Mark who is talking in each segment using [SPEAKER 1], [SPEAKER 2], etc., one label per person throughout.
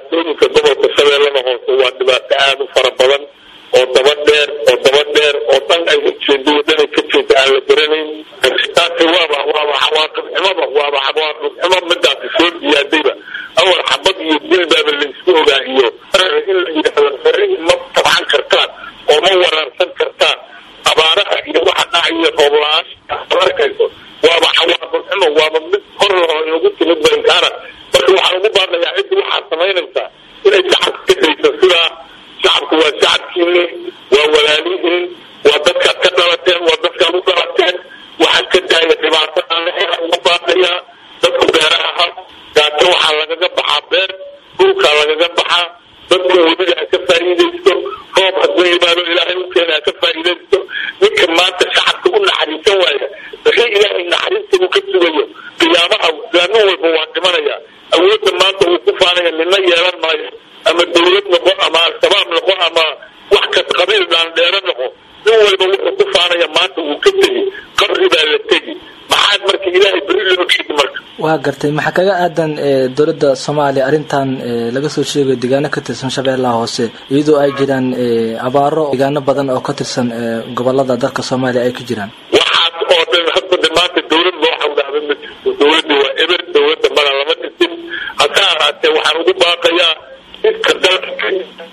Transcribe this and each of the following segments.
[SPEAKER 1] dhibaatooyinka gobolka shabeellada hoose waa dhibaato aada u fara badan oo daba dheer oo daba dheer oo dhan ay ujeedo dhanay ka jeeda aan la garanayn taasi waaba waaba cawaaqib xumaba waaba cawaaqib xumo midaasi soo diyaadayba awal xabad iyo dilbaaba laysku ogaa iyo in la yidhaahdo ma tabcan kartaan oo ma waraarsan kartaan abaaraha iyo waxa dhacayo roob la-aan arkayso waaba cawaaqib xumo waaba mid hor laho inagu timid barinkaana marka waxaan ugu baaqayaa ciddi waxaad samaynaysaa inay shacabka ka dayso sidaa shacabku waa shacabkiini waa walaalihiin waa dadkaad ka dhalateen waa dadkaad u dhalateen waxaad ka daaya dhibaato aan ugu baaqayaa dadku beeraha ha gaato waxaa lagaga baxaa beer dhulkaa lagaga baxaa dadku weliga ha ka faa'iidaysto roob hadduu yimaado ilaahay u keena ha ka faa'iidaysto ninka maanta shacabka u naxariisan waaya wixii ilaahay naxariista uu ka sugayo qiyaamaha nin walba waa dhimanaya awoodda maanta uu ku faanaya nina yeelan maayo ama dawlad noqo ama al-shabaab noqo ama wax kas qabiil dhaandheero noqo nin walba wuxuu ku faanaya maanta wuu ka tegi qabri baa la tegi maxaad marka ilaahay beri loo dhigi marka
[SPEAKER 2] waa gartay maxaa kaga aadan dowladda soomaaliya arrintan laga soo sheegayo deegaano ka tirsan shabeellaha hoose iyadoo ay jiraan abaaro deegaano badan oo ka tirsan gobolada dalka soomaaliya ay ka jiraan
[SPEAKER 1] waxaas oo dhan hadda maanta dawlad loo xawdaaba ma jirto dawladda waa eber dawladda mala lama dhisin hase ahaatee waxaan ugu baaqayaa dadka dalka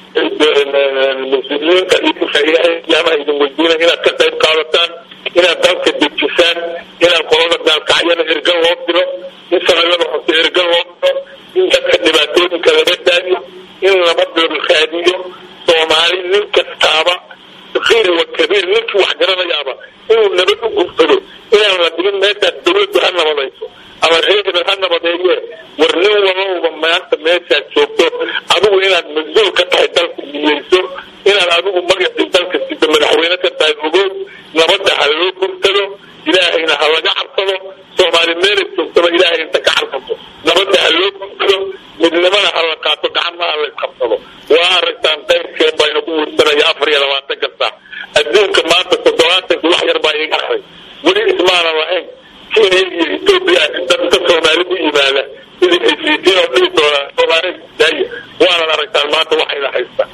[SPEAKER 1] muslimiinta iyaamaha idin weydiina inaad ka qayb qaadataan inaad dalka dejisaan inaad qolada gaalkacyada ergan loo diro in shabeellada hoose ergan loo diro in dadka dhibaatooyinka laga daayo in lama dulkaadiyo soomaali nin kastaaba sakiir wa kabiir ninkii wax garanayaaba inuu nabad u gursado inaan la dhigin meeshaas dawladdu ha nabadayso ama reebel ha nabadeeye war nin walowba maanta meeshaad joogto adigu inaad mas-uul ka tahay dalka niyeyso inaad adigu magacii dalka sida madaxweyne ka tahay ogow nabadda ha loo gursado ilaahayna ha laga cabsado soomaali meelay joogtaba ilaahay inta ka cabsato nabadda ha loo gursado midnimana ha la qaato gacmaha ha la isqabsado waa aragtaan qayrkeen baa inagu wursanaya afar iyo labaatan ka saac adduunka maanta toddobaatankii wax yar baa iga haray weli ismaanan lahayn kenya iyo etoobiya dadka soomaali u yimaada sidii ay fiitiin oo dhihi doonaan soomaali daaya waanan aragtaan maanta waxayna haystaa